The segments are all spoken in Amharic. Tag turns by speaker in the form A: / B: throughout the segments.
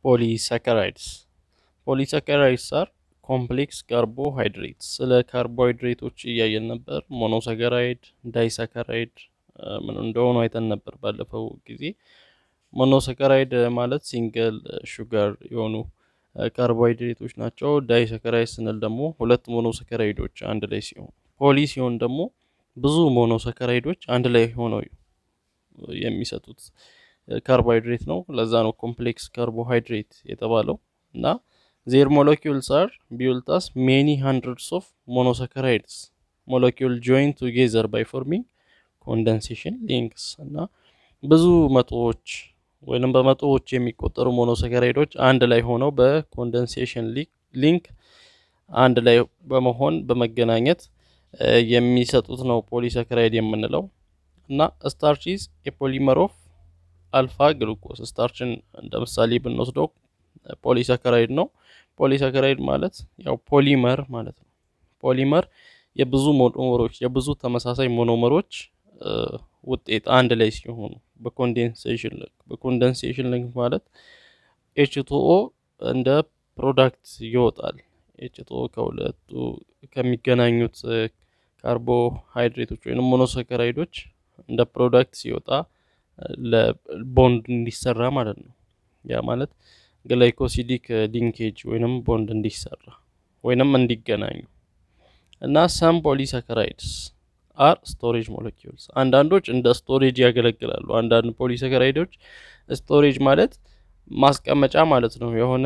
A: ፖሊሳካራይድስ ፖሊሳካራይድስ አር ኮምፕሌክስ ካርቦሃይድሬትስ። ስለ ካርቦሃይድሬቶች እያየን ነበር። ሞኖሳካራይድ፣ ዳይሳካራይድ ምን እንደሆኑ አይተን ነበር ባለፈው ጊዜ። ሞኖሳካራይድ ማለት ሲንግል ሹጋር የሆኑ ካርቦሃይድሬቶች ናቸው። ዳይሳካራይድ ስንል ደግሞ ሁለት ሞኖሳካራይዶች አንድ ላይ ሲሆኑ፣ ፖሊ ሲሆን ደግሞ ብዙ ሞኖሳካራይዶች አንድ ላይ ሆነው የሚሰጡት ካርቦሃይድሬት ነው። ለዛ ነው ኮምፕሌክስ ካርቦሃይድሬት የተባለው እና ዜር ሞለኪውልስ አር ቢውልት አስ ሜኒ ሃንድረድስ ኦፍ ሞኖሳካራይድስ ሞለኪውል ጆይን ቱጌዘር ባይ ፎርሚንግ ኮንደንሴሽን ሊንክስ እና ብዙ መቶዎች ወይም በመቶዎች የሚቆጠሩ ሞኖሳካራይዶች አንድ ላይ ሆነው በኮንደንሴሽን ሊንክ አንድ ላይ በመሆን በመገናኘት የሚሰጡት ነው ፖሊሳካራይድ የምንለው እና ስታርች ኢዝ የፖሊመር ኦፍ አልፋ ግሉኮስ ስታርችን እንደ ምሳሌ ብንወስደው ፖሊሳካራይድ ነው። ፖሊሳካራይድ ማለት ያው ፖሊመር ማለት ነው። ፖሊመር የብዙ ሞኖመሮች የብዙ ተመሳሳይ ሞኖመሮች ውጤት አንድ ላይ ሲሆኑ በኮንደንሴሽን ሊንክ በኮንደንሴሽን ሊንክ ማለት ኤችቱኦ እንደ ፕሮዳክት ይወጣል። ኤችቱኦ ከሁለቱ ከሚገናኙት ካርቦሃይድሬቶች ወይም ሞኖሳካራይዶች እንደ ፕሮዳክት ሲወጣ ለቦንድ እንዲሰራ ማለት ነው። ያ ማለት ግላይኮሲዲክ ሊንኬጅ ወይንም ቦንድ እንዲሰራ ወይንም እንዲገናኙ እና ሰም ፖሊሳካራይድስ አር ስቶሬጅ ሞለኪውልስ አንዳንዶች እንደ ስቶሬጅ ያገለግላሉ። አንዳንድ ፖሊሳካራይዶች ስቶሬጅ ማለት ማስቀመጫ ማለት ነው። የሆነ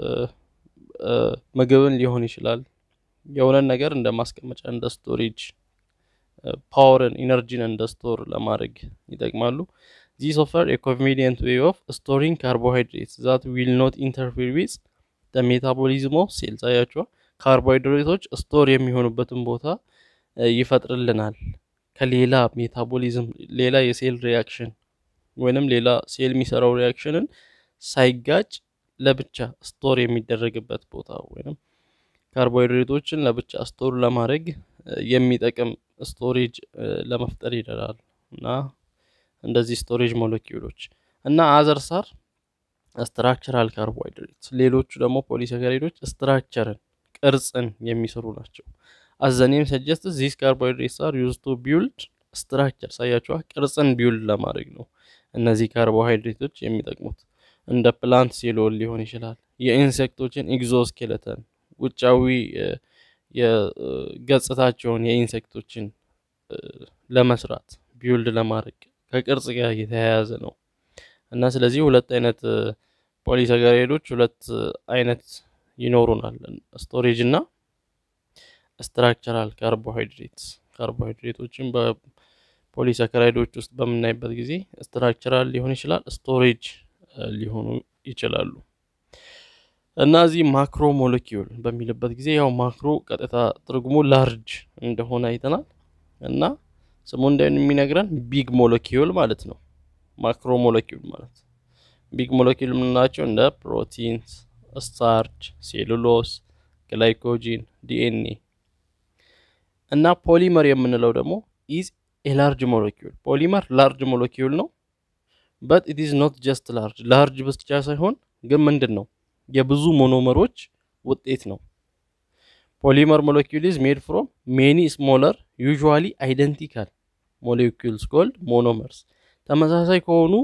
A: ምግብን ሊሆን ይችላል። የሆነን ነገር እንደ ማስቀመጫ እንደ ስቶሬጅ ፓወርን ኢነርጂን እንደ ስቶር ለማድረግ ይጠቅማሉ። ዚስ ኦፈር ኤ ኮንቬኒየንት ዌይ ኦፍ ስቶሪንግ ካርቦሃይድሬትስ ዛት ዊል ኖት ኢንተርፌር ዊዝ ደ ሜታቦሊዝም ኦፍ ሴልስ። አያቸዋ ካርቦሃይድሬቶች ስቶር የሚሆኑበትን ቦታ ይፈጥርልናል። ከሌላ ሜታቦሊዝም ሌላ የሴል ሪያክሽን ወይንም ሌላ ሴል የሚሰራው ሪያክሽንን ሳይጋጭ ለብቻ ስቶር የሚደረግበት ቦታ ወይንም ካርቦሃይድሬቶችን ለብቻ ስቶር ለማድረግ የሚጠቅም ስቶሬጅ ለመፍጠር ይደራል እና እንደዚህ ስቶሬጅ ሞለኪውሎች እና አዘርስ አር ስትራክቸራል ካርቦሃይድሬትስ ሌሎቹ ደግሞ ፖሊሳካራይዶች ስትራክቸርን ቅርጽን የሚሰሩ ናቸው። አዘኔም ሰጀስት ዚስ ካርቦሃይድሬትስ አር ዩዝ ቱ ቢውልድ ስትራክቸር ሳያቸዋ ቅርጽን ቢውልድ ለማድረግ ነው እነዚህ ካርቦሃይድሬቶች የሚጠቅሙት። እንደ ፕላንት ሴሎን ሊሆን ይችላል። የኢንሴክቶችን ኤግዞስኬለተን ውጫዊ የገጽታቸውን የኢንሴክቶችን ለመስራት ቢውልድ ለማድረግ ከቅርጽ ጋር የተያያዘ ነው እና ስለዚህ ሁለት አይነት ፖሊሳካራይዶች ሁለት አይነት ይኖሩናል፣ ስቶሬጅ እና ስትራክቸራል ካርቦሃይድሬትስ። ካርቦሃይድሬቶችን በፖሊሳካራይዶች ውስጥ በምናይበት ጊዜ ስትራክቸራል ሊሆን ይችላል፣ ስቶሬጅ ሊሆኑ ይችላሉ። እና እዚህ ማክሮ ሞለኪውል በሚልበት ጊዜ ያው ማክሮ ቀጥታ ትርጉሙ ላርጅ እንደሆነ አይተናል እና ስሙ እንደሚነግረን ቢግ ሞለኪውል ማለት ነው። ማክሮ ሞለኪውል ማለት ቢግ ሞለኪውል የምንላቸው እንደ ፕሮቲንስ፣ ስታርች፣ ሴሉሎስ፣ ግላይኮጂን፣ ዲኤንኤ እና ፖሊመር የምንለው ደግሞ ኢዝ ኤ ላርጅ ሞለኪውል። ፖሊመር ላርጅ ሞለኪውል ነው በት ኢት ኢዝ ኖት ጀስት ላርጅ ላርጅ ብቻ ሳይሆን ግን ምንድን ነው የብዙ ሞኖመሮች ውጤት ነው። ፖሊመር ሞለኪውል ኢዝ ሜድ ፍሮም ሜኒ ስሞለር ዩዥዋሊ አይደንቲካል ሞለኪውልስ ኮልድ ሞኖመርስ። ተመሳሳይ ከሆኑ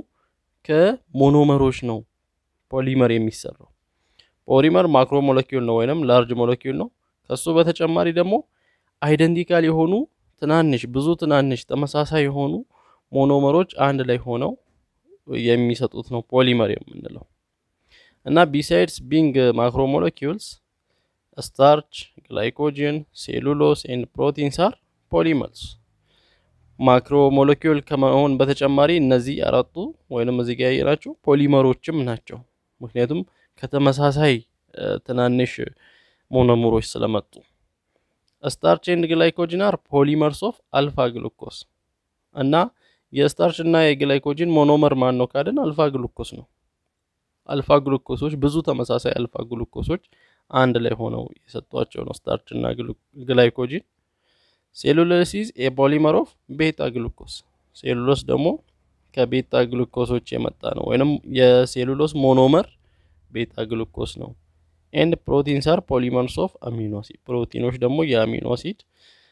A: ከሞኖመሮች ነው ፖሊመር የሚሰራው። ፖሊመር ማክሮ ሞለኪውል ነው ወይንም ላርጅ ሞለኪውል ነው። ከሱ በተጨማሪ ደግሞ አይደንቲካል የሆኑ ትናንሽ ብዙ ትናንሽ ተመሳሳይ የሆኑ ሞኖመሮች አንድ ላይ ሆነው የሚሰጡት ነው ፖሊመር የምንለው እና ቢሳይድስ ቢንግ ማክሮ ሞለኪውልስ ስታርች፣ ግላይኮጅን፣ ሴሉሎስ ኤንድ ፕሮቲንስ አር ፖሊመርስ። ማክሮ ሞለኪውል ከመሆን በተጨማሪ እነዚህ አራቱ ወይንም እዚህ ጋር ያየናቸው ፖሊመሮችም ናቸው። ምክንያቱም ከተመሳሳይ ትናንሽ ሞኖመሮች ስለመጡ። ስታርች ኤንድ ግላይኮጅን አር ፖሊመርስ ኦፍ አልፋ ግሉኮስ እና የስታርች እና የግላይኮጅን ሞኖመር ማን ነው ካልን አልፋ ግሉኮስ ነው። አልፋ ግሉኮሶች ብዙ ተመሳሳይ አልፋ ግሉኮሶች አንድ ላይ ሆነው የሰጧቸው ነው ስታርች እና ግላይኮጂን። ሴሉሎስ ኢዝ ኤ ፖሊመር ኦፍ ቤታ ግሉኮስ። ሴሉሎስ ደግሞ ከቤታ ግሉኮሶች የመጣ ነው፣ ወይንም የሴሉሎስ ሞኖመር ቤታ ግሉኮስ ነው። ኤንድ ፕሮቲንስ አር ፖሊመርስ ኦፍ አሚኖ አሲድ ፕሮቲኖች ደግሞ የአሚኖ አሲድ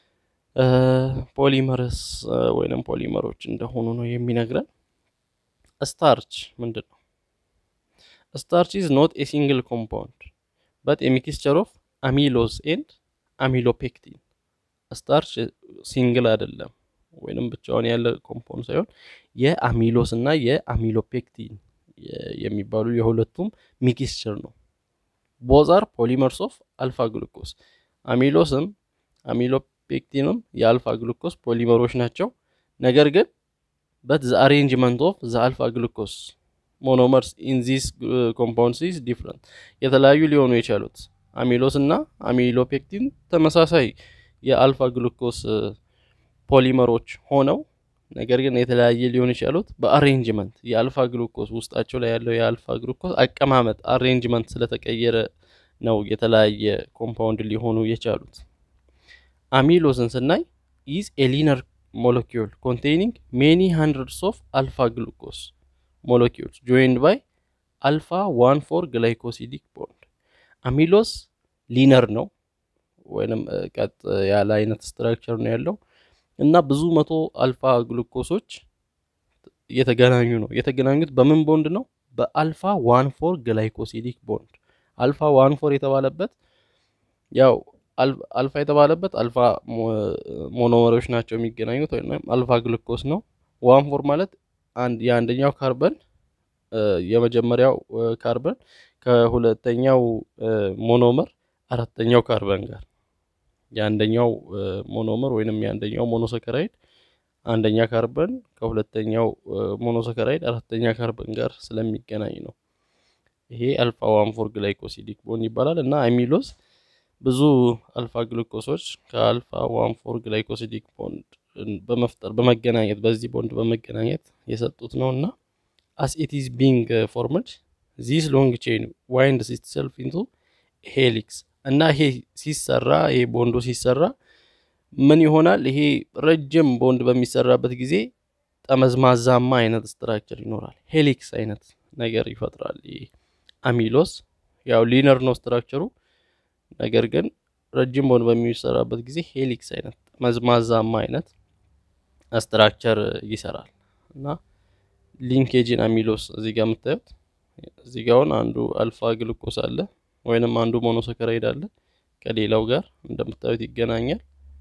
A: ፖሊመርስ ወይንም ፖሊመሮች እንደሆኑ ነው የሚነግረን። ስታርች ምንድን ነው? ስታርች ኢዝ ኖት ኤ ሲንግል ኮምፓውንድ በት ኤ ሚክስቸር ኦፍ አሚሎዝ ኤንድ አሚሎፔክቲን። ስታርች ሲንግል አይደለም ወይንም ብቻውን ያለ ኮምፓውንድ ሳይሆን የአሚሎስ እና የአሚሎፔክቲን የሚባሉ የሁለቱም ሚክስቸር ነው። ቦዛር ፖሊመርስ ኦፍ አልፋ ግሉኮስ አሚሎስም አሚሎፔክቲንም የአልፋ ግሉኮስ ፖሊመሮች ናቸው። ነገር ግን በት ዘ አሬንጅመንት ኦፍ ዘ አልፋ ግሉኮስ ሞኖመርስ ኢን ዚስ ኮምፓውንድስ ኢዝ ዲፍረንት የተለያዩ ሊሆኑ የቻሉት አሚሎስ እና አሚሎፔክቲን ተመሳሳይ የአልፋ ግሉኮስ ፖሊመሮች ሆነው ነገር ግን የተለያየ ሊሆን የቻሉት በአሬንጅመንት የአልፋ ግሉኮስ ውስጣቸው ላይ ያለው የአልፋ ግሉኮስ አቀማመጥ አሬንጅመንት ስለተቀየረ ነው የተለያየ ኮምፓውንድ ሊሆኑ የቻሉት። አሚሎስን ስናይ ኢዝ ኤ ሊነር ሞለኪውል ኮንቴኒንግ ሜኒ ሃንድረድስ ኦፍ አልፋ ግሉኮስ ሞለኪውልስ ጆይንድ ባይ አልፋ ዋን ፎር ግላይኮሲዲክ ቦንድ። አሚሎስ ሊነር ነው ወይንም ቀጥ ያለ አይነት ስትራክቸር ነው ያለው እና ብዙ መቶ አልፋ ግሉኮሶች እየተገናኙ ነው። የተገናኙት በምን ቦንድ ነው? በአልፋ ዋን ፎር ግላይኮሲዲክ ቦንድ። አልፋ ዋን ፎር የተባለበት ያው አልፋ የተባለበት አልፋ ሞኖመሮች ናቸው የሚገናኙት ወይም አልፋ ግሉኮስ ነው። ዋን ፎር ማለት አንድ የአንደኛው ካርበን የመጀመሪያው ካርበን ከሁለተኛው ሞኖመር አራተኛው ካርበን ጋር የአንደኛው ሞኖመር ወይንም የአንደኛው ሞኖሰከራይድ አንደኛ ካርበን ከሁለተኛው ሞኖሰከራይድ አራተኛ ካርበን ጋር ስለሚገናኝ ነው። ይሄ አልፋ ዋን ፎር ግላይኮሲዲክ ቦንድ ይባላል እና አሚሎስ ብዙ አልፋ ግሉኮሶች ከአልፋ ዋን ፎር ግላይኮሲዲክ ቦንድ በመፍጠር በመገናኘት በዚህ ቦንድ በመገናኘት የሰጡት ነው እና አስ ኢት ኢዝ ቢንግ ፎርምድ ዚስ ሎንግ ቼን ዋይንድስ ኢትሰልፍ ኢንቱ ሄሊክስ እና ይሄ ሲሰራ ይሄ ቦንዱ ሲሰራ ምን ይሆናል? ይሄ ረጅም ቦንድ በሚሰራበት ጊዜ ጠመዝማዛማ አይነት ስትራክቸር ይኖራል። ሄሊክስ አይነት ነገር ይፈጥራል። ይሄ አሚሎስ ያው ሊነር ነው ስትራክቸሩ፣ ነገር ግን ረጅም ቦንድ በሚሰራበት ጊዜ ሄሊክስ አይነት ጠመዝማዛማ አይነት ስትራክቸር ይሰራል እና ሊንኬጅን አሚሎስ እዚህ ጋር የምታዩት እዚህ ጋር አሁን አንዱ አልፋ ግሉኮስ አለ ወይንም አንዱ ሞኖሰከራይድ አለ ከሌላው ጋር እንደምታዩት ይገናኛል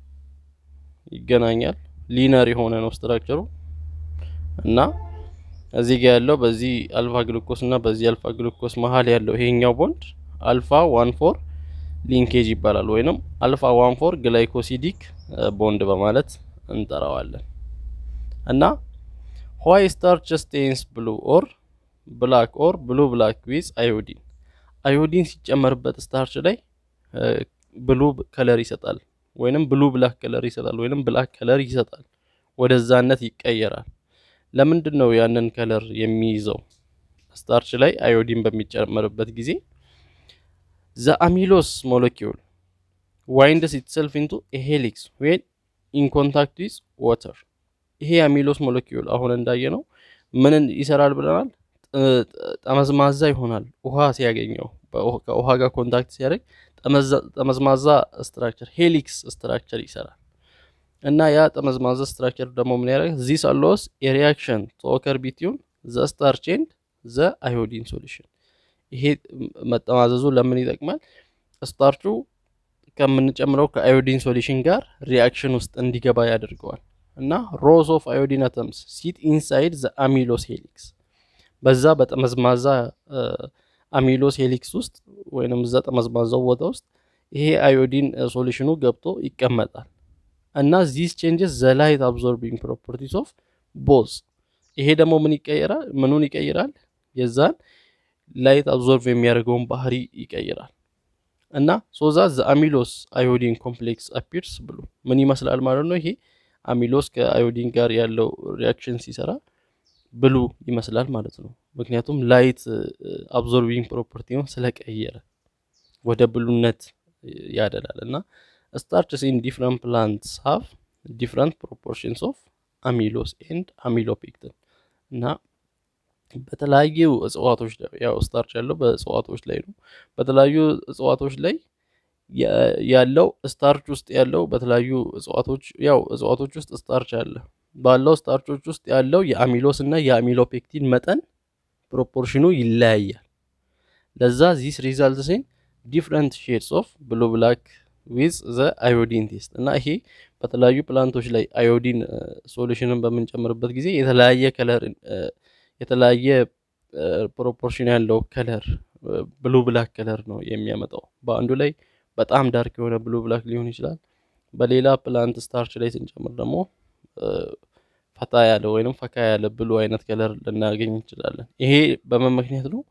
A: ይገናኛል ሊነር የሆነ ነው ስትራክቸሩ እና እዚህ ጋር ያለው በዚህ አልፋ ግሉኮስ እና በዚህ አልፋ ግሉኮስ መሀል ያለው ይሄኛው ቦንድ አልፋ ዋን ፎር ሊንኬጅ ይባላል ወይንም አልፋ ዋን ፎር ግላይኮሲዲክ ቦንድ በማለት እንጠራዋለን እና ዋይ ስታርች ስቴንስ ብሉ ኦር ብላክ ኦር ብሉ ብላክ ዊዝ አዮዲን አዮዲን ሲጨመርበት ስታርች ላይ ብሉ ከለር ይሰጣል ወይንም ብሉ ብላክ ከለር ይሰጣል ወይንም ብላክ ከለር ይሰጣል ወደዛነት ይቀየራል ለምንድን ነው ያንን ከለር የሚይዘው ስታርች ላይ አዮዲን በሚጨመርበት ጊዜ ዘ አሚሎስ ሞለኪውል ዋይንድስ ኢትሰልፍ ኢንቱ ሄሊክስ ዌን ኢን ኮንታክት ዊዝ ዋተር ይሄ አሚሎስ ሞለኪውል አሁን እንዳየ ነው ምንን ይሰራል ብለናል ጠመዝማዛ ይሆናል ውሃ ሲያገኘው ከውሃ ጋር ኮንታክት ሲያደርግ ጠመዝማዛ ስትራክቸር ሄሊክስ ስትራክቸር ይሰራል እና ያ ጠመዝማዛ ስትራክቸር ደግሞ ምን ያደርግ ዚስ አሎስ የሪያክሽን ቶከር ቢትዩን ዘ ስታርች ኤንድ ዘ አዮዲን ሶሉሽን ይሄ መጠማዘዙ ለምን ይጠቅማል ስታርቹ ከምንጨምረው ከአዮዲን ሶሉሽን ጋር ሪያክሽን ውስጥ እንዲገባ ያደርገዋል እና ሮዝ ኦፍ አዮዲን አተምስ ሲት ኢንሳይድ ዘ አሚሎስ ሄሊክስ በዛ በጠመዝማዛ አሚሎስ ሄሊክስ ውስጥ ወይንም እዛ ጠመዝማዛው ቦታ ውስጥ ይሄ አዮዲን ሶሉሽኑ ገብቶ ይቀመጣል እና ዚስ ቼንጅስ ዘ ላይት አብዞርቢንግ ፕሮፐርቲስ ኦፍ ቦዝ ይሄ ደግሞ ምን ይቀይራል ምኑን ይቀይራል የዛን ላይት አብዞርቭ የሚያደርገውን ባህሪ ይቀይራል እና ሶዛ ዘ አሚሎስ አዮዲን ኮምፕሌክስ አፒርስ ብሎ ምን ይመስላል ማለት ነው ይሄ አሚሎስ ከአዮዲን ጋር ያለው ሪያክሽን ሲሰራ ብሉ ይመስላል ማለት ነው ምክንያቱም ላይት አብዞርቢንግ ፕሮፐርቲውን ስለቀየረ ወደ ብሉነት ያደላል እና ስታርችስ ኢን ዲፍረንት ፕላንትስ ሃቭ ዲፍረንት ፕሮፖርሽንስ ኦፍ አሚሎስ ኤንድ አሚሎፔክትን እና በተለያዩ እጽዋቶች ያው ስታርች ያለው በእጽዋቶች ላይ ነው። በተለያዩ እጽዋቶች ላይ ያለው ስታርች ውስጥ ያለው በተለያዩ እጽዋቶች ያው እጽዋቶች ውስጥ ስታርች አለ ባለው ስታርቾች ውስጥ ያለው የአሚሎስ እና የአሚሎፔክቲን መጠን ፕሮፖርሽኑ ይለያያል። ለዛ ዚስ ሪዛልት ሴን ዲፍረንት ሼድስ ኦፍ ብሉ ብላክ ዊዝ ዘ አዮዲን ቴስት እና ይሄ በተለያዩ ፕላንቶች ላይ አዮዲን ሶሉሽንን በምንጨምርበት ጊዜ የተለያየ ከለር የተለያየ ፕሮፖርሽን ያለው ከለር ብሉ ብላክ ከለር ነው የሚያመጣው። በአንዱ ላይ በጣም ዳርክ የሆነ ብሉ ብላክ ሊሆን ይችላል። በሌላ ፕላንት ስታርች ላይ ስንጨምር ደግሞ ፈታ ያለ ወይንም ፈካ ያለ ብሉ አይነት ከለር ልናገኝ እንችላለን። ይሄ በምን ምክንያት ነው?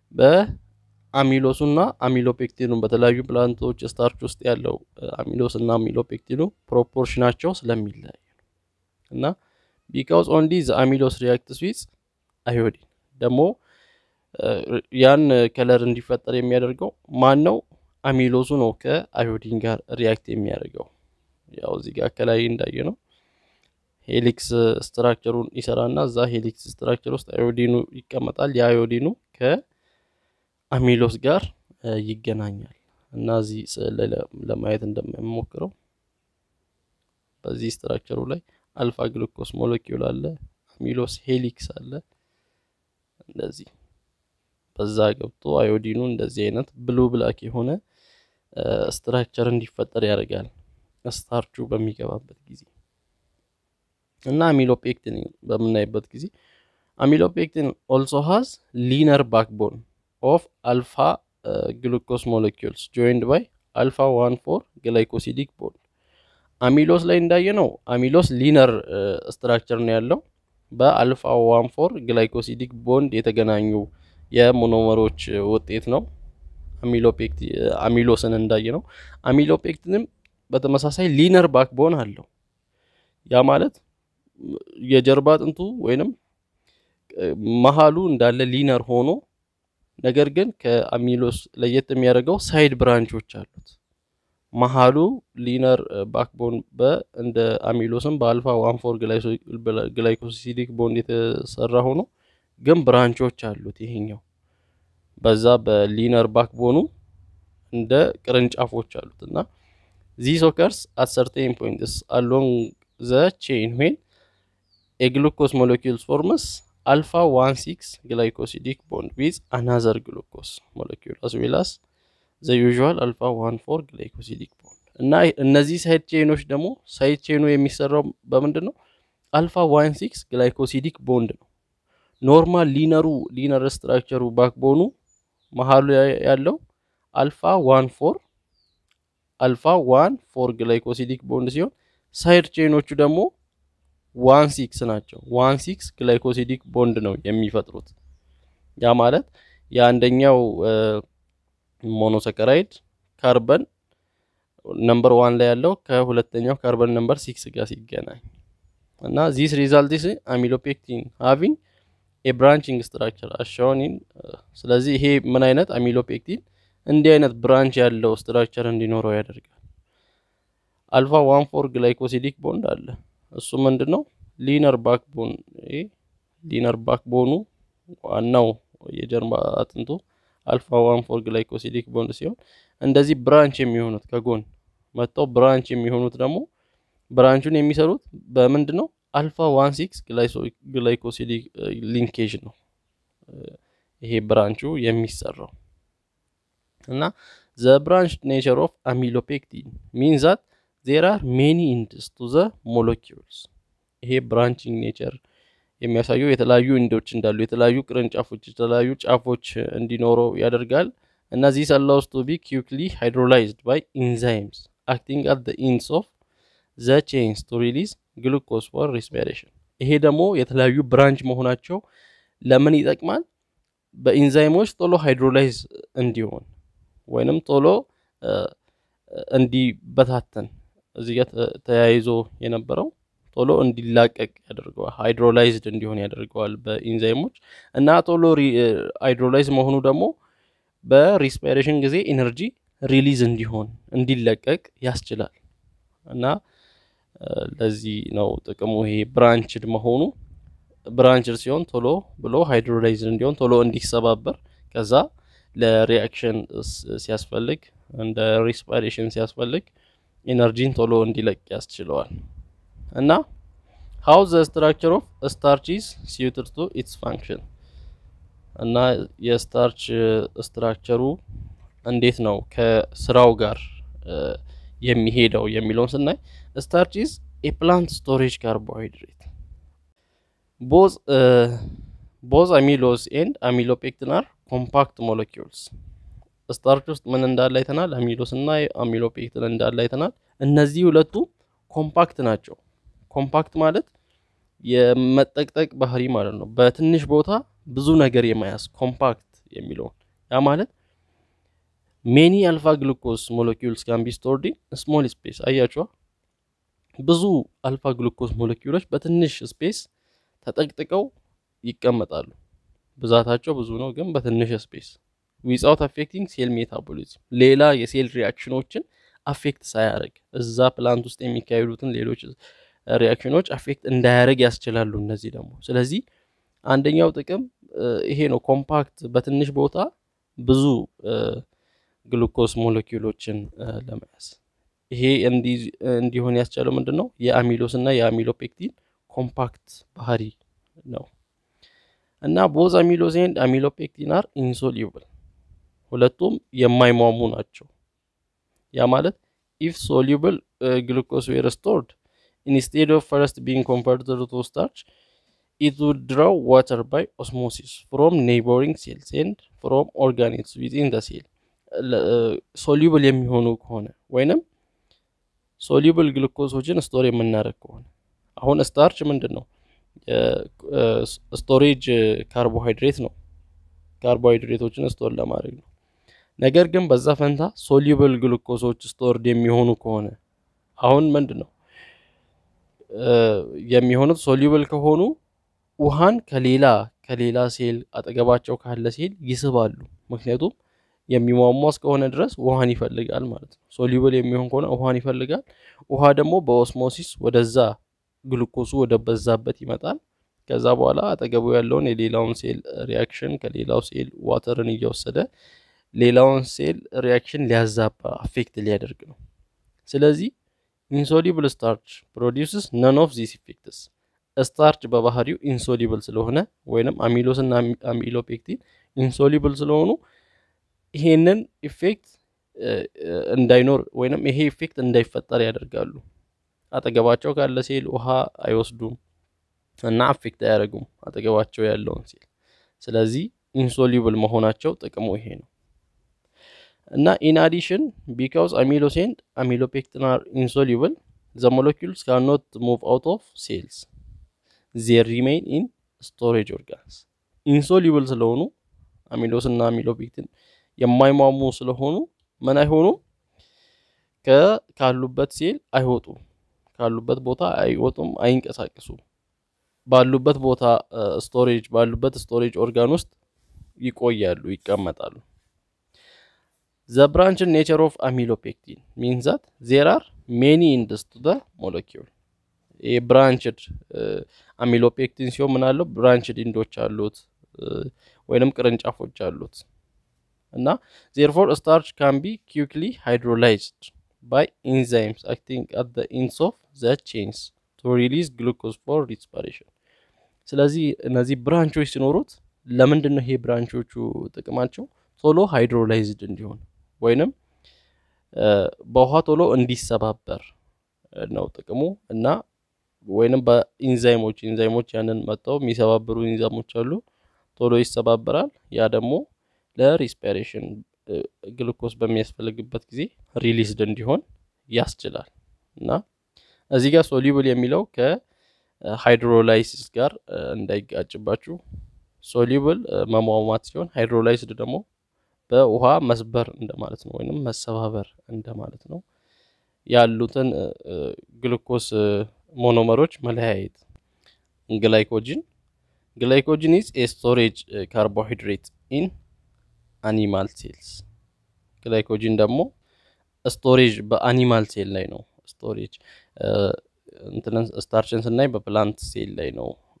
A: በአሚሎሱና አሚሎፔክቲኑ በተለያዩ ፕላንቶች ስታርች ውስጥ ያለው አሚሎስ እና አሚሎፔክቲኑ ፕሮፖርሽናቸው ስለሚለያይ ነው እና ቢካውዝ ኦንሊ ዘ አሚሎስ ሪያክትስ ዊዝ አዮዲን ደግሞ ያን ከለር እንዲፈጠር የሚያደርገው ማን ነው? አሚሎሱ ነው ከአዮዲን ጋር ሪያክት የሚያደርገው። ያው እዚህ ጋር ከላይ እንዳየ ነው ሄሊክስ ስትራክቸሩን ይሰራና እዛ ሄሊክስ ስትራክቸር ውስጥ አዮዲኑ ይቀመጣል። የአዮዲኑ ከአሚሎስ ጋር ይገናኛል እና እዚህ ስዕል ላይ ለማየት እንደምሞክረው በዚህ ስትራክቸሩ ላይ አልፋ ግሉኮስ ሞለኪውል አለ፣ አሚሎስ ሄሊክስ አለ። እንደዚህ በዛ ገብቶ አዮዲኑ እንደዚህ አይነት ብሉ ብላክ የሆነ ስትራክቸር እንዲፈጠር ያደርጋል ስታርቹ በሚገባበት ጊዜ እና አሚሎፔክቲን በምናይበት ጊዜ አሚሎፔክቲን ኦልሶ ሃዝ ሊነር ባክቦን ኦፍ አልፋ ግሉኮስ ሞለኪውልስ ጆይንድ ባይ አልፋ ዋን ፎር ግላይኮሲዲክ ቦንድ። አሚሎስ ላይ እንዳየ ነው አሚሎስ ሊነር ስትራክቸር ነው ያለው በአልፋ ዋን ፎር ግላይኮሲዲክ ቦንድ የተገናኙ የሞኖመሮች ውጤት ነው። አሚሎስን እንዳየ ነው። አሚሎፔክቲንም በተመሳሳይ ሊነር ባክቦን አለው። ያ ማለት የጀርባ አጥንቱ ወይንም መሀሉ እንዳለ ሊነር ሆኖ ነገር ግን ከአሚሎስ ለየት የሚያደርገው ሳይድ ብራንቾች አሉት። መሀሉ ሊነር ባክቦን እንደ አሚሎስም በአልፋ ዋን ፎር ግላይኮሲዲክ ቦንድ የተሰራ ሆኖ ግን ብራንቾች አሉት። ይሄኛው በዛ በሊነር ባክቦኑ እንደ ቅርንጫፎች አሉት እና ዚስ ኦከርስ አት ሰርቴን ፖይንትስ አሎንግ ዘ ቼን ዌን የግሉኮስ ሞለኪውልስ ፎርምስ አልፋ ዋን ሲክስ ግላይኮሲዲክ ቦንድ ዊዝ አናዘር ግሉኮስ ሞለኪውል አስ ዌል አስ ዘ ዩዥዋል አልፋ ዋን ፎር ግላይኮሲዲክ ቦንድ እና እነዚህ ሳይድ ቼኖች ደግሞ ሳይድ ቼኑ የሚሰራው በምንድን ነው? አልፋ ዋን ሲክስ ግላይኮሲዲክ ቦንድ ነው። ኖርማል ሊነሩ ሊነር ስትራክቸሩ ባክቦኑ መሀሉ ያለው አልፋ ዋን ፎር አልፋ ዋን ፎር ግላይኮሲዲክ ቦንድ ሲሆን ሳይድ ቼኖቹ ደግሞ ዋን ሲክስ ናቸው። ዋን ሲክስ ግላይኮሲዲክ ቦንድ ነው የሚፈጥሩት። ያ ማለት የአንደኛው ሞኖሰከራይድ ካርበን ነምበር ዋን ላይ ያለው ከሁለተኛው ካርበን ነምበር ሲክስ ጋር ሲገናኝ እና ዚስ ሪዛልትስ አሚሎፔክቲን ሃቪንግ የብራንቺንግ ስትራክቸር አሻውኒን። ስለዚህ ይሄ ምን አይነት አሚሎፔክቲን እንዲህ አይነት ብራንች ያለው ስትራክቸር እንዲኖረው ያደርጋል። አልፋ ዋን ፎር ግላይኮሲዲክ ቦንድ አለ። እሱ ምንድን ነው? ሊነር ባክቦን ሊነር ባክቦኑ ዋናው የጀርባ አጥንቱ አልፋ ዋን ፎር ግላይኮሲዲክ ቦንድ ሲሆን እንደዚህ ብራንች የሚሆኑት ከጎን መጥተው ብራንች የሚሆኑት ደግሞ ብራንቹን የሚሰሩት በምንድን ነው? አልፋ ዋን ሲክስ ግላይኮሲዲክ ሊንኬጅ ነው ይሄ ብራንቹ የሚሰራው እና ዘ ብራንች ኔቸር ኦፍ አሚሎፔክቲን ሚን ዛት ዜር አር ሜኒ ኢንድስ ቱ ዘ ሞለኪውልስ። ይሄ ብራንቺንግ ኔቸር የሚያሳየው የተለያዩ ኢንዶች እንዳሉ የተለያዩ ቅርንጫፎች የተለያዩ ጫፎች እንዲኖረው ያደርጋል እና ዚስ አላውስ ቱ ቢ ኪክሊ ሃይድሮላይዝድ ባይ ኢንዛይምስ አክቲንግ አት ዘ ኢንድስ ኦፍ ዘ ቼንስ ቱ ሪሊዝ ግሉኮስ ፎር ሪስፒሬሽን። ይሄ ደግሞ የተለያዩ ብራንች መሆናቸው ለምን ይጠቅማል? በኢንዛይሞች ቶሎ ሃይድሮላይዝ እንዲሆን ወይንም ቶሎ እንዲበታተን እዚህ ጋር ተያይዞ የነበረው ቶሎ እንዲላቀቅ ያደርገዋል። ሃይድሮላይዝድ እንዲሆን ያደርገዋል በኢንዛይሞች እና ቶሎ ሃይድሮላይዝ መሆኑ ደግሞ በሪስፓይሬሽን ጊዜ ኢነርጂ ሪሊዝ እንዲሆን እንዲለቀቅ ያስችላል እና ለዚህ ነው ጥቅሙ ይሄ ብራንችድ መሆኑ ብራንችድ ሲሆን ቶሎ ብሎ ሃይድሮላይዝድ እንዲሆን ቶሎ እንዲሰባበር ከዛ ለሪአክሽን ሲያስፈልግ እንደ ሪስፓይሬሽን ሲያስፈልግ ኢነርጂን ቶሎ እንዲለቅ ያስችለዋል እና ሃው ዘ ስትራክቸር ኦፍ ስታርች ኢዝ ሲዩትድ ቱ ኢትስ ፋንክሽን እና የስታርች ስትራክቸሩ እንዴት ነው ከስራው ጋር የሚሄደው የሚለውን ስናይ ስታርች ኢዝ ኤ ፕላንት ስቶሬጅ ካርቦሃይድሬት ቦዝ ቦዝ አሚሎስ ኤንድ አሚሎፔክቲን አር ኮምፓክት ሞለኪውልስ ስታርች ውስጥ ምን እንዳለ አይተናል። አሚሎስ እና አሚሎፔክቲን እንዳለ አይተናል። እነዚህ ሁለቱ ኮምፓክት ናቸው። ኮምፓክት ማለት የመጠቅጠቅ ባህሪ ማለት ነው። በትንሽ ቦታ ብዙ ነገር የመያዝ ኮምፓክት የሚለውን ያ ማለት ሜኒ አልፋ ግሉኮስ ሞለኪውልስ ካን ቢ ስቶርድ ኢን ስሞል ስፔስ። አያችኋ ብዙ አልፋ ግሉኮስ ሞለኪውሎች በትንሽ ስፔስ ተጠቅጥቀው ይቀመጣሉ። ብዛታቸው ብዙ ነው፣ ግን በትንሽ ስፔስ ዊዛውት አፌክቲንግ ሴል ሜታቦሊዝም ሌላ የሴል ሪያክሽኖችን አፌክት ሳያደርግ እዛ ፕላንት ውስጥ የሚካሄዱትን ሌሎች ሪያክሽኖች አፌክት እንዳያደርግ ያስችላሉ። እነዚህ ደግሞ ስለዚህ አንደኛው ጥቅም ይሄ ነው፣ ኮምፓክት በትንሽ ቦታ ብዙ ግሉኮስ ሞለኪውሎችን ለመያዝ ይሄ እንዲሆን ያስቻለው ምንድን ነው? የአሚሎስ እና የአሚሎፔክቲን ኮምፓክት ባህሪ ነው። እና ቦዝ አሚሎስ ኤንድ አሚሎፔክቲን አር ኢንሶሊብል ሁለቱም የማይሟሙ ናቸው። ያ ማለት ኢፍ ሶሊብል ግሉኮስ ዌር ስቶርድ ኢንስቴድ ኦፍ ፈርስት ቢንግ ኮንቨርትድ ቱ ስታርች ኢት ውድ ድራው ዋተር ባይ ኦስሞሲስ ፍሮም ኔይበሪንግ ሴልስ ኤንድ ፍሮም ኦርጋኒዝምስ ዊዝኢን ዘ ሴል ሶሊብል የሚሆኑ ከሆነ ወይንም ሶሊብል ግሉኮሶችን ስቶር የምናደርግ ከሆነ አሁን ስታርች ምንድን ነው? ስቶሬጅ ካርቦሃይድሬት ነው። ካርቦሃይድሬቶችን ስቶር ለማድረግ ነው። ነገር ግን በዛ ፈንታ ሶሊብል ግሉኮሶች ስቶርድ የሚሆኑ ከሆነ አሁን ምንድን ነው የሚሆኑት? ሶሊብል ከሆኑ ውሃን ከሌላ ከሌላ ሴል አጠገባቸው ካለ ሴል ይስባሉ። ምክንያቱም የሚሟሟ እስከሆነ ድረስ ውሃን ይፈልጋል ማለት ነው። ሶሊብል የሚሆን ከሆነ ውሃን ይፈልጋል። ውሃ ደግሞ በኦስሞሲስ ወደዛ ግሉኮሱ ወደ በዛበት ይመጣል። ከዛ በኋላ አጠገቡ ያለውን የሌላውን ሴል ሪያክሽን ከሌላው ሴል ዋተርን እየወሰደ ሌላውን ሴል ሪያክሽን ሊያዛባ አፌክት ሊያደርግ ነው። ስለዚህ ኢንሶሊብል ስታርች ፕሮዲውስስ ነን ኦፍ ዚስ ኢፌክትስ ስታርች በባህሪው ኢንሶሊብል ስለሆነ ወይንም አሚሎስ እና አሚሎፔክቲን ኢንሶሊብል ስለሆኑ ይሄንን ኢፌክት እንዳይኖር ወይንም ይሄ ኢፌክት እንዳይፈጠር ያደርጋሉ። አጠገባቸው ካለ ሴል ውሃ አይወስዱም እና አፌክት አያደርጉም አጠገባቸው ያለውን ሴል። ስለዚህ ኢንሶሊብል መሆናቸው ጥቅሙ ይሄ ነው እና ኢን አዲሽን ቢካውስ አሚሎስ ኤንድ አሚሎፔክቲን አር ኢንሶሊብል ዘ ሞለኪውልስ ካኖት ሙቭ አውት ኦፍ ሴልስ ዜር ሪሜይን ኢን ስቶሬጅ ኦርጋንስ። ኢንሶሊብል ስለሆኑ አሚሎስ እና አሚሎፔክቲን የማይሟሙ ስለሆኑ ምን አይሆኑም ካሉበት ሴል አይወጡም ካሉበት ቦታ አይወጡም፣ አይንቀሳቀሱም። ባሉበት ቦታ ስቶሬጅ ባሉበት ስቶሬጅ ኦርጋን ውስጥ ይቆያሉ፣ ይቀመጣሉ። ዘ ብራንች ኔቸር ኦፍ አሚሎፔክቲን ሚንስ ዛት ዜር አር ሜኒ ኢንድስ ቱ ዘ ሞለኪውል። ይህ ብራንችድ አሚሎፔክቲን ሲሆን ምን አለው? ብራንችድ ኢንዶች አሉት ወይንም ቅርንጫፎች አሉት እና ዜርፎር ስታርች ካን ቢ ኪክሊ ሃይድሮላይዝድ ባይ ኢንዛይምስ አክቲንግ አት ዘ ኢንድስ ኦፍ ዘ ቼንስ ቱ ሪሊዝ ግሉኮዝ ፎር ሪስፓሬሽን። ስለዚህ እነዚህ ብራንቾች ሲኖሩት ለምንድን ነው ይሄ ብራንቾቹ ጥቅማቸው? ቶሎ ሃይድሮላይዝድ እንዲሆን ወይንም በውሃ ቶሎ እንዲሰባበር ነው ጥቅሙ እና ወይንም በኢንዛይሞች ኢንዛይሞች ያንን መጥተው የሚሰባብሩ ኢንዛይሞች አሉ፣ ቶሎ ይሰባበራል። ያ ደግሞ ለሪስፓሬሽን ግሉኮስ በሚያስፈልግበት ጊዜ ሪሊዝድ እንዲሆን ያስችላል እና እዚህ ጋር ሶሊብል የሚለው ከሃይድሮላይሲስ ጋር እንዳይጋጭባችሁ። ሶሊብል መሟሟት ሲሆን ሃይድሮላይስድ ደግሞ በውሃ መስበር እንደማለት ነው፣ ወይንም መሰባበር እንደማለት ነው። ያሉትን ግሉኮስ ሞኖመሮች መለያየት። ግላይኮጂን ግላይኮጂን ኢዝ ኤ ስቶሬጅ ካርቦሃይድሬት ኢን አኒማል ሴልስ። ግላይኮጂን ደግሞ ስቶሬጅ በአኒማል ሴል ላይ ነው። ስቶሬጅ እንትንን ስታርችን ስናይ በፕላንት ሴል ላይ ነው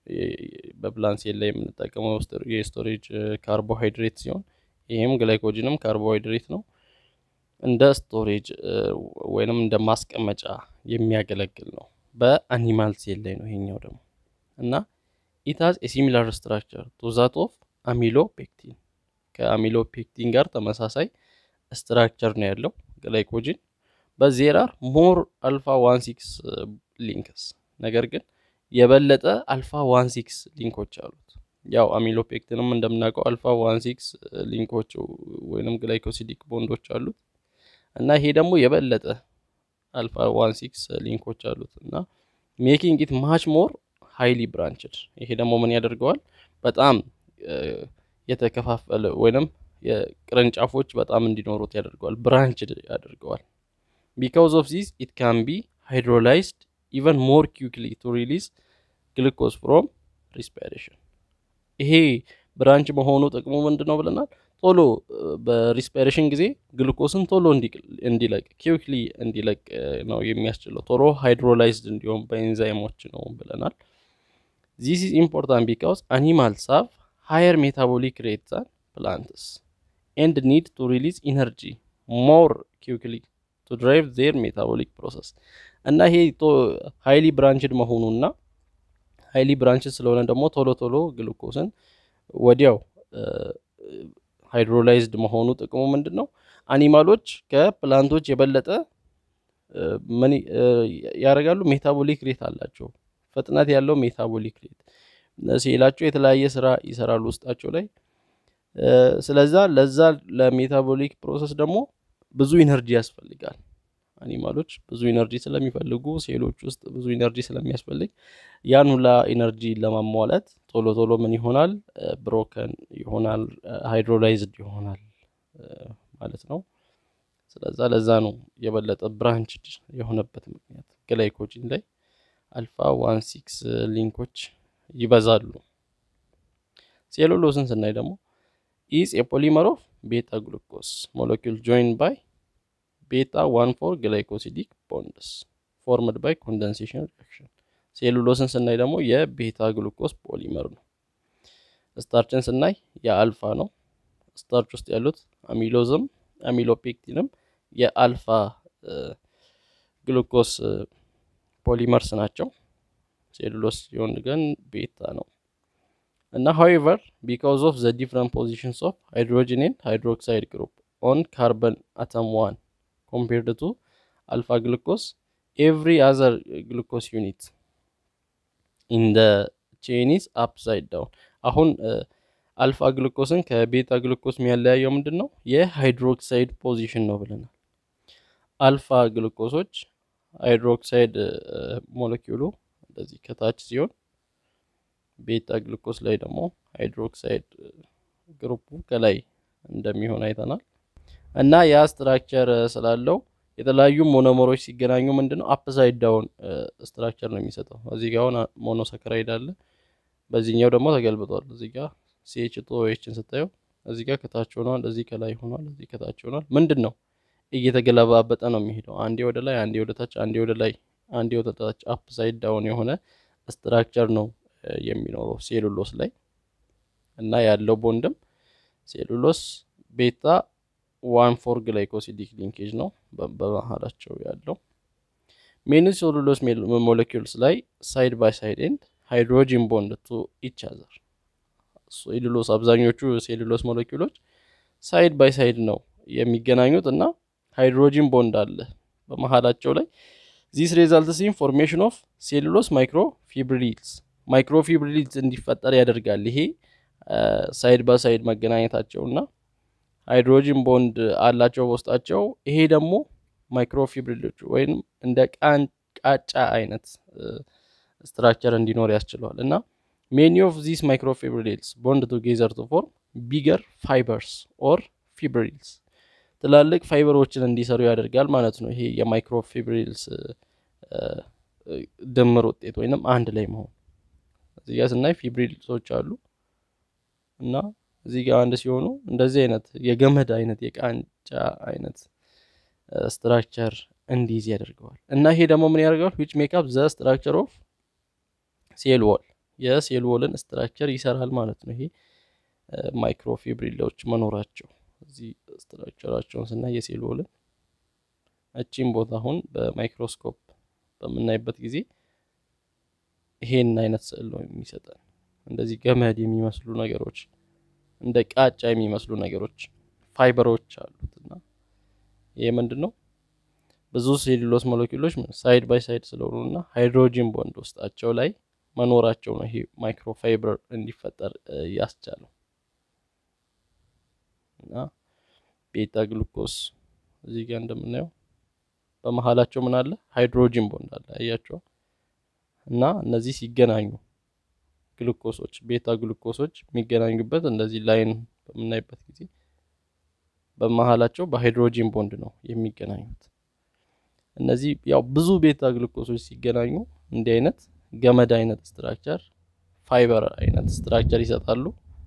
A: በፕላንት ሴል ላይ የምንጠቀመው የስቶሬጅ ካርቦሃይድሬት ሲሆን ይህም ግላይኮጅንም ካርቦሃይድሬት ነው። እንደ ስቶሬጅ ወይንም እንደ ማስቀመጫ የሚያገለግል ነው። በአኒማል ሴል ላይ ነው ይሄኛው ደግሞ እና ኢታዝ የሲሚላር ስትራክቸር ቱ ዛት ኦፍ አሚሎ ፔክቲን ከአሚሎ ፔክቲን ጋር ተመሳሳይ ስትራክቸር ነው ያለው ግላይኮጅን በዜራር ሞር አልፋ ዋን ሲክስ ሊንክስ ነገር ግን የበለጠ አልፋ ዋን ሲክስ ሊንኮች አሉት። ያው አሚሎፔክትንም እንደምናውቀው አልፋ ዋን ሲክስ ሊንኮች ወይንም ግላይኮሲዲክ ቦንዶች አሉት እና ይሄ ደግሞ የበለጠ አልፋ ዋን ሲክስ ሊንኮች አሉት እና ሜኪንግ ኢት ማች ሞር ሃይሊ ብራንችድ። ይሄ ደግሞ ምን ያደርገዋል? በጣም የተከፋፈለ ወይንም የቅርንጫፎች በጣም እንዲኖሩት ያደርገዋል፣ ብራንችድ ያደርገዋል። ቢካውዝ ኦፍ ዚስ ኢት ካን ቢ ሃይድሮላይዝድ ኢቨን ሞር ኪክሊ ቱ ሪሊዝ ግሉኮዝ ፍሮም ሪስፓይሬሽን። ይሄ ብራንች መሆኑ ጥቅሙ ምንድን ነው ብለናል? ቶሎ በሪስፓይሬሽን ጊዜ ግሉኮስን ቶሎ እንዲለቅ ኪክሊ እንዲለቅ ነው የሚያስችለው። ቶሎ ሃይድሮላይዝድ እንዲሆን በኤንዛይሞች ነው ብለናል። ዚስ ኢዝ ኢምፖርታንት ቢካውዝ አኒማልስ ሃቭ ሃየር ሜታቦሊክ ሬት ዛን ፕላንትስ ኤንድ ኒድ ቱ ሪሊዝ ኢነርጂ ሞር ኪክሊ ቱ ድራይቭ ዜር ሜታቦሊክ ፕሮሰስ እና ይሄ ሃይሊ ብራንችድ መሆኑና ሃይሊ ብራንችድ ስለሆነ ደግሞ ቶሎ ቶሎ ግሉኮስን ወዲያው ሃይድሮላይዝድ መሆኑ ጥቅሙ ምንድን ነው? አኒማሎች ከፕላንቶች የበለጠ ምን ያደርጋሉ? ሜታቦሊክ ሬት አላቸው፣ ፍጥነት ያለው ሜታቦሊክ ሬት ሴላቸው የተለያየ ስራ ይሰራሉ ውስጣቸው ላይ። ስለዛ ለዛ ለሜታቦሊክ ፕሮሰስ ደግሞ ብዙ ኢነርጂ ያስፈልጋል። አኒማሎች ብዙ ኢነርጂ ስለሚፈልጉ ሴሎች ውስጥ ብዙ ኢነርጂ ስለሚያስፈልግ ያን ሁላ ኢነርጂ ለማሟላት ቶሎ ቶሎ ምን ይሆናል? ብሮከን ይሆናል፣ ሃይድሮላይዝድ ይሆናል ማለት ነው። ስለዛ ለዛ ነው የበለጠ ብራንችድ የሆነበት ምክንያት ግላይኮጂን ላይ አልፋ ዋን ሲክስ ሊንኮች ይበዛሉ። ሴሉሎስን ስናይ ደግሞ ኢዝ የፖሊመር ኦፍ ቤታ ግሉኮስ ሞለኪል ጆይን ባይ ቤታ ዋን ፎር ግላይኮሲዲክ ቦንድስ ፎርምድ ባይ ኮንደንሴሽን ሪአክሽን። ሴሉሎስን ስናይ ደግሞ የቤታ ግሉኮስ ፖሊመር ነው። ስታርችን ስናይ የአልፋ ነው። ስታርች ውስጥ ያሉት አሚሎዝም አሚሎፔክቲንም የአልፋ ግሉኮስ ፖሊመርስ ናቸው። ሴሉሎስ ሲሆን ግን ቤታ ነው እና ሃዌቨር ቢካውዝ ኦፍ ዘ ዲፍረንት ፖዚሽንስ ኦፍ ሃይድሮጂን ኤንድ ሃይድሮክሳይድ ግሩፕ ኦን ካርበን አተም ዋን ኮምፔርድ ቱ አልፋ ግሉኮስ ኤቭሪ አዘር ግሉኮስ ዩኒት ኢን ደ ቼኒስ አፕሳይድ ዳውን። አሁን አልፋ ግሉኮስን ከቤታ ግሉኮስ የሚያለያየው ምንድን ነው? የሃይድሮክሳይድ ፖዚሽን ነው ብለናል። አልፋ ግሉኮሶች ሃይድሮክሳይድ ሞለኪውሉ እንደዚህ ከታች ሲሆን ቤታ ግሉኮስ ላይ ደግሞ ሃይድሮክሳይድ ግሩፑ ከላይ እንደሚሆን አይተናል። እና ያ ስትራክቸር ስላለው የተለያዩ ሞኖመሮች ሲገናኙ ምንድን ነው አፕሳይድ ዳውን ስትራክቸር ነው የሚሰጠው። እዚህ ጋር አሁን ሞኖሰከራይድ አለ፣ በዚህኛው ደግሞ ተገልብጧል። እዚህ ጋር ሲኤች ቶ ኤችን ስታየው እዚህ ጋር ከታች ሆኗል፣ እዚህ ከላይ ሆኗል፣ እዚህ ከታች ሆኗል። ምንድን ነው እየተገለባበጠ ነው የሚሄደው። አንዴ ወደ ላይ፣ አንዴ ወደ ታች፣ አንዴ ወደ ላይ፣ አንዴ ወደ ታች። አፕሳይድ ዳውን የሆነ ስትራክቸር ነው የሚኖረው ሴሉሎስ ላይ እና ያለው ቦንድም ሴሉሎስ ቤታ ዋን ፎር ግላይኮሲዲክ ሊንኬጅ ነው በመሀላቸው ያለው። ሜኒ ሴሉሎስ ሞለኪውልስ ላይ ሳይድ ባይ ሳይድ ኤንድ ሃይድሮጂን ቦንድ ቱ ኢች አዘር። ሴሉሎስ አብዛኞቹ ሴሉሎስ ሞለኪውሎች ሳይድ ባይ ሳይድ ነው የሚገናኙት እና ሃይድሮጂን ቦንድ አለ በመሀላቸው ላይ። ዚስ ሬዛልትስ ኢን ፎርሜሽን ኦፍ ሴሉሎስ ማይክሮ ፊብሪልስ ማይክሮ ፊብሪልስ እንዲፈጠር ያደርጋል። ይሄ ሳይድ ባይ ሳይድ መገናኘታቸው እና ሃይድሮጂን ቦንድ አላቸው በውስጣቸው። ይሄ ደግሞ ማይክሮፊብሪሎች ወይም እንደ ቃጫ አይነት ስትራክቸር እንዲኖር ያስችለዋል እና ሜኒ ኦፍ ዚስ ማይክሮፊብሪልስ ቦንድ ቱጌዘር ቱ ፎርም ቢገር ፋይበርስ ኦር ፊብሪልስ ትላልቅ ፋይበሮችን እንዲሰሩ ያደርጋል ማለት ነው። ይሄ የማይክሮፊብሪልስ ድምር ውጤት ወይንም አንድ ላይ መሆን። እዚህ ጋር ስናይ ፊብሪልሶች አሉ እና እዚህ ጋር አንድ ሲሆኑ እንደዚህ አይነት የገመድ አይነት የቃንጫ አይነት ስትራክቸር እንዲይዝ ያደርገዋል እና ይሄ ደግሞ ምን ያደርገዋል? ዊች ሜክ አፕ ዘ ስትራክቸር ኦፍ ሴል ዋል የሴል ዎልን ስትራክቸር ይሰራል ማለት ነው። ይሄ ማይክሮፊብሪላዎች መኖራቸው እዚህ ስትራክቸራቸውን ስናይ የሴል ዎልን እቺም ቦታ አሁን በማይክሮስኮፕ በምናይበት ጊዜ ይሄን አይነት ስዕል ነው የሚሰጠን። እንደዚህ ገመድ የሚመስሉ ነገሮች፣ እንደ ቃጫ የሚመስሉ ነገሮች ፋይበሮች አሉት እና ይሄ ምንድን ነው ብዙ ሴሉሎስ ሞለኪውሎች ሳይድ ባይ ሳይድ ስለሆኑ እና ሃይድሮጂን ቦንድ ውስጣቸው ላይ መኖራቸው ነው ይሄ ማይክሮፋይበር እንዲፈጠር ያስቻለው እና ቤታ ግሉኮስ እዚህ ጋር እንደምናየው በመሀላቸው ምን አለ? ሃይድሮጂን ቦንድ አለ። አያቸው እና እነዚህ ሲገናኙ ግሉኮሶች ቤታ ግሉኮሶች የሚገናኙበት እንደዚህ ላይን በምናይበት ጊዜ በመሀላቸው በሃይድሮጂን ቦንድ ነው የሚገናኙት። እነዚህ ያው ብዙ ቤታ ግሉኮሶች ሲገናኙ እንዲህ አይነት ገመድ አይነት ስትራክቸር ፋይበር አይነት ስትራክቸር ይሰጣሉ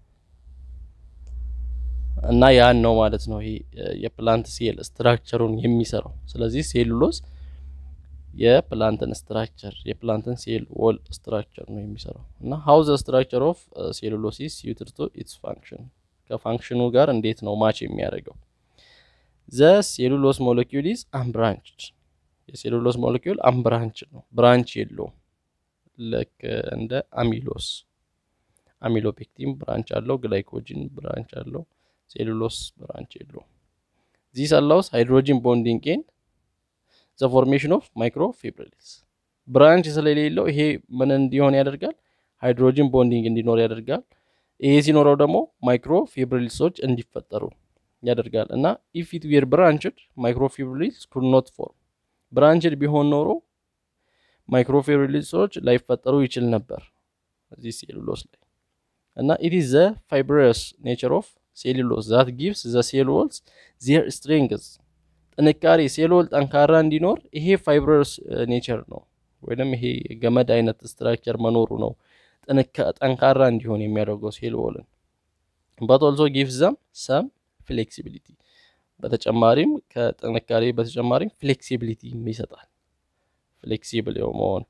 A: እና ያን ነው ማለት ነው ይሄ የፕላንት ሴል ስትራክቸሩን የሚሰራው። ስለዚህ ሴሉሎስ የፕላንትን ስትራክቸር የፕላንትን ሴል ዎል ስትራክቸር ነው የሚሰራው እና ሀው ዘ ስትራክቸር ኦፍ ሴሉሎሲስ ዩትድ ቱ ኢትስ ፋንክሽን ከፋንክሽኑ ጋር እንዴት ነው ማች የሚያደርገው? ዘ ሴሉሎስ ሞለኪውል ኢዝ አምብራንችድ የሴሉሎስ ሞለኪውል አምብራንች ነው፣ ብራንች የለውም። ልክ እንደ አሚሎስ አሚሎፔክቲን ብራንች አለው፣ ግላይኮጂን ብራንች አለው። ሴሉሎስ ብራንች የለውም። ዚስ አላውስ ሃይድሮጂን ቦንዲንግ ኤንድ ዘ ፎርሜሽን ኦፍ ማይክሮፊብሪልስ ብራንች ስለሌለው ይሄ ምን እንዲሆን ያደርጋል? ሃይድሮጂን ቦንዲንግ እንዲኖር ያደርጋል። ይሄ ሲኖረው ደግሞ ማይክሮፊብሪልሶች እንዲፈጠሩ ያደርጋል እና ኢፍ ኢት ዌር ብራንችድ ማይክሮፊብሪልስ ኩድ ኖት ፎርም ብራንችድ ቢሆን ኖሮ ማይክሮፊብሪልሶች ላይፈጠሩ ይችል ነበር እዚህ ሴሉሎስ ላይ እና ኢት ኢዝ ዘ ፋይብረስ ኔቸር ኦፍ ሴሉሎስ ዛት ጊቭስ ዘ ሴል ዎልስ ዜር ስትሬንግዝ ጥንካሬ ሴል ዎል ጠንካራ እንዲኖር ይሄ ፋይብረስ ኔቸር ነው ወይም ይሄ ገመድ አይነት ስትራክቸር መኖሩ ነው ጠንካራ እንዲሆን የሚያደርገው ሴል ዎልን በት ኦልሶ ጊቭስ ዘም ሰም ፍሌክሲቢሊቲ በተጨማሪም ከጥንካሬ በተጨማሪም ፍሌክሲቢሊቲ ይሰጣል። ፍሌክሲብል መሆን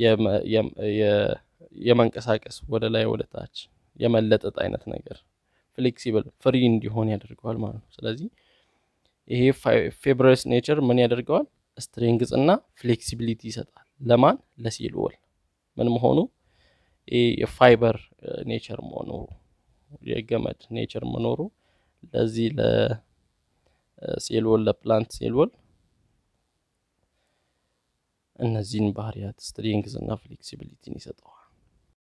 A: የመንቀሳቀስ ወደ ላይ ወደ ታች የመለጠጥ አይነት ነገር ፍሌክሲብል ፍሪ እንዲሆን ያደርገዋል ማለት ነው። ስለዚህ ይሄ ፌብረስ ኔቸር ምን ያደርገዋል? ስትሬንግዝ እና ፍሌክሲቢሊቲ ይሰጣል። ለማን? ለሴል ዎል ምን መሆኑ የፋይበር ኔቸር መኖሩ የገመድ ኔቸር መኖሩ ለዚህ ለሴል ዎል ለፕላንት ሴል ዎል እነዚህን ባህሪያት ስትሪንግዝ እና ፍሌክሲቢሊቲን ይሰጠዋል።